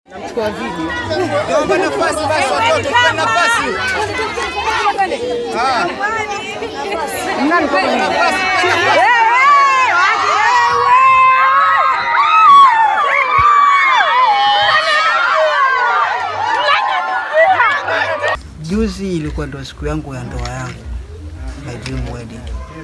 Nachukua video. Naomba nafasi basi watoto, tupe nafasi. Ah. Tupe nafasi, tupe nafasi. Juzi ilikuwa ndio siku yangu ya ndoa yangu, my dream wedding,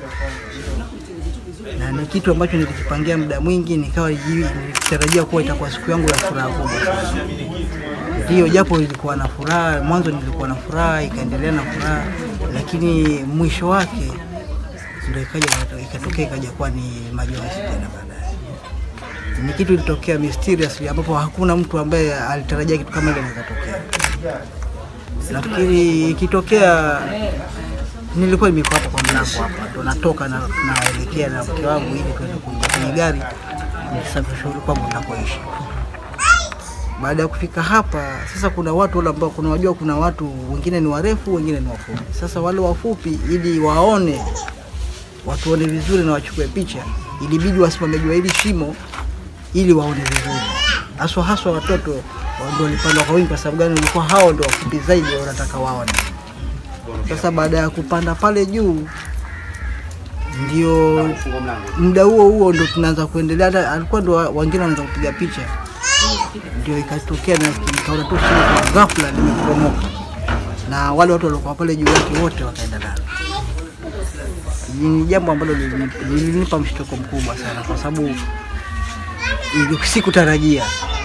na ni kitu ambacho nilikipangia muda mwingi, nikawa ji- nilitarajia kuwa itakuwa siku yangu ya furaha kubwa sana. Ndio, japo ilikuwa na furaha mwanzo, nilikuwa na furaha, ikaendelea na furaha, lakini mwisho wake ndio ikaja ikatokea ikaja kuwa ni majonzi tena baadaye. Ni kitu ilitokea mysteriously, ambapo hakuna mtu ambaye alitarajia kitu kama ile kikatokea. Nafikiri ikitokea, nilikuwa nimeko hapa kwa mlango hapa, ndo natoka na naelekea na mke wangu ili tuende kuingia kwenye gari nisafiri kwangu ninakoishi. Baada ya kufika hapa sasa, kuna watu wale ambao kuna wajua, kuna watu wengine ni warefu, wengine ni wafupi. Sasa wale wafupi, ili waone watuone vizuri na wachukue picha, ilibidi wasimame juu ya hili shimo ili waone vizuri, haswa haswa watoto wa- ndio walipanda kwa wingi. Kwa sababu gani? Walikuwa hao ndio wafupi zaidi, wanataka waone. Sasa baada ya kupanda pale juu, ndio muda huo huo ndo tunaanza kuendelea, hata alikuwa ndo wa- wengine wanaanza kupiga picha, ndio ikatokea na nikaona tu shimo kwa ghafla limeporomoka, na wale watu waliokuwa pale juu yake wote wakaenda nalo. Ni jambo ambalo lilini- lilinipa mshtuko mkubwa sana, kwa sababu ili- sikutarajia